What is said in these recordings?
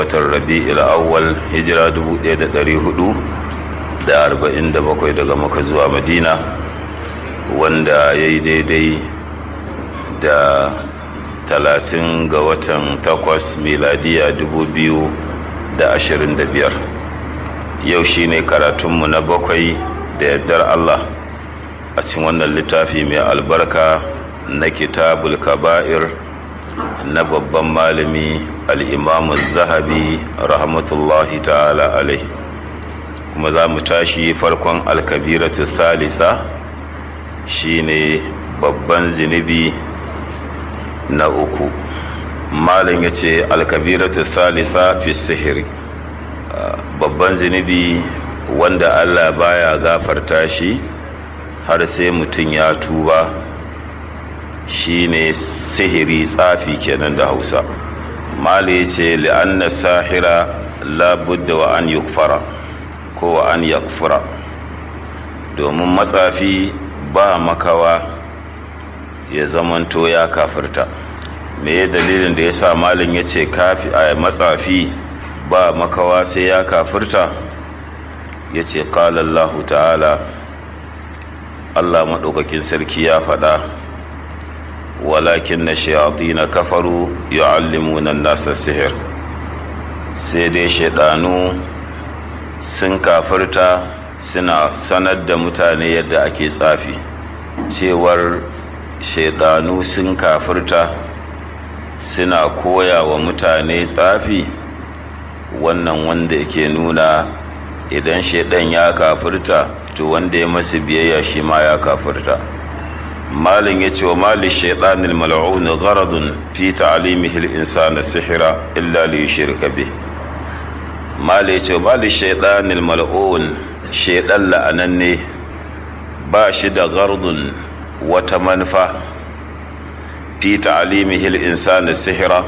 watan rabi'il awwal hijira 1447 daga maka zuwa madina wanda ya yi daidai da talatin ga watan takwas miladiya 2025 yau shine karatunmu na bakwai da yardar allah a cikin wannan littafi mai albarka na kitabul kaba'ir na babban malami al'imamu zahabi rahmatullahi ta'ala alai kuma za mu tashi farkon alkabiratu salisa shine babban zinubi na uku malin ya ce alkabiratu salisa fi sihiri babban zinubi wanda allah baya gafarta shi har sai mutum ya tuba shine sihiri tsafi kenan da hausa mali ya ce li'anna sahira labudda wa an yukfara ko wa an yakfura domin matsafi ba makawa ya zamanto ya kafirta me dalilin da ya sa malin ya ce a matsafi ba makawa sai ya kafirta ya ce ƙalallahu ta'ala allah maɗaukakin sarki ya faɗa walakin na shayatina kafaru yu'allimuna nasa sihir sai dai shaidanu sun kafirta suna sanar da mutane yadda ake tsafi cewar shaidanu sun kafirta suna koya wa mutane tsafi wannan wanda ke nuna idan shaidan ya kafirta to wanda ya masu biyayya shi ma ya kafirta malin ya ce wa malin shaidanin mal'un gharadun fi ta'alimihi al-insana sihira illa li yushrika bih mali ya ce wa malin shaidanin mal'un shaidan la'ananne ba shi da gardun wata manufa fi ta'alimihi al-insana sihira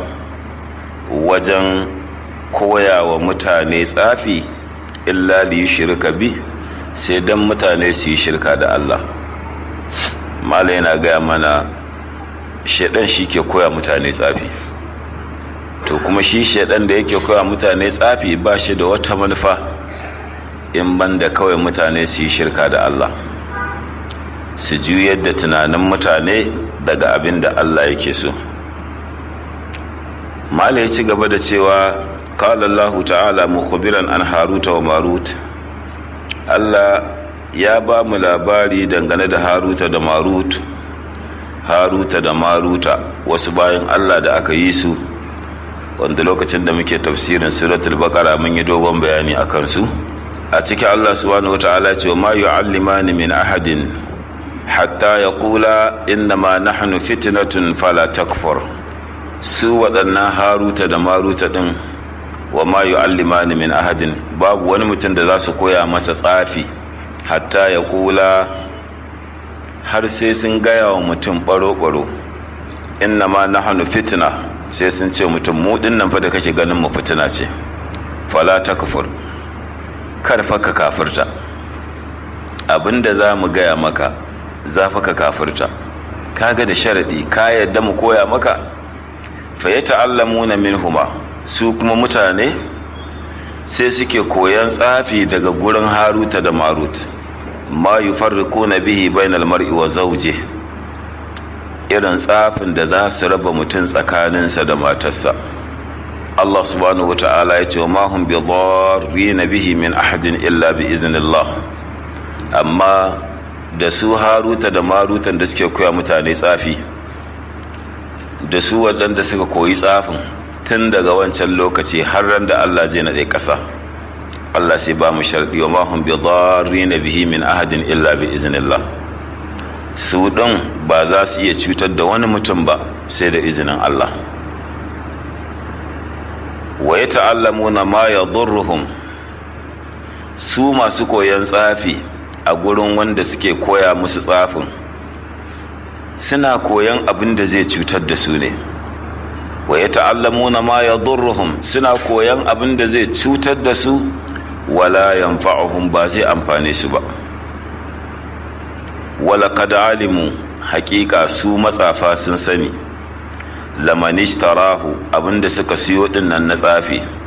wajen koya wa mutane tsafi illa li yushrika bih sai dan mutane su yi shirka da Allah mala yana gaya mana shaidan shi ke koya mutane tsafi to kuma shi shaidan da yake koya mutane tsafi ba shi da wata manufa in banda kawai mutane su yi shirka da Allah su juyar da tunanin mutane daga abin da Allah yake so mala ya ci gaba da cewa قال الله تعالى مخبرا عن هاروت وماروت Allah ya ba mu labari dangane da haruta da marut haruta da maruta wasu bayan allah da aka yi su wanda lokacin da muke tafsirin suratul baqara mun yi dogon bayani a kansu a cikin allah subhanahu wa ta'ala ce ma yu'allimani min ahadin hatta yaqula innama nahnu fitnatun fala takfur su waɗannan haruta da maruta din wa ma yu'allimani min ahadin babu wani mutum da za su koya masa tsafi hatta ya kula har sai sun gaya wa mutum baro-baro inna ma nahnu fitna sai sun ce mutum mu nan fa da kake ganin mu fitina ce fala takfur kar fa ka kafirta abinda za mu gaya maka za fa ka kafirta kaga da sharadi ka yadda mu koya maka fa yata'allamuna minhuma su kuma mutane sai suke koyan tsafi daga gurin haruta da marut ma yi farriko na bihi bainal mar'i wa zauje irin tsafin da za su raba mutum tsakaninsa da matarsa Allah subhanahu wata'ala ya ce wa mahun bi na bihi min ahadin illa bi iznillah amma da su haruta da marutan da suke koya mutane tsafi da su waɗanda suka koyi tsafin tun daga wancan lokaci har ran da Allah zai naɗe ƙasa Allah sai ba mu sharɗi wa mahun bi na bihi min ahadin illa bi iznillah su ɗin ba za su iya cutar da wani mutum ba sai da izinin Allah wa ya ta'allamuna ma ya su masu koyan tsafi a gurin wanda suke koya musu tsafin suna koyan abin da zai cutar da su ne wa ya ta'allamuna ma ya suna koyan abin da zai cutar da su wala yanfa'uhum ba zai amfane su ba wala kad alimu haƙiƙa su matsafa sun sani lamanishtarahu abinda suka siyo din nan na tsafi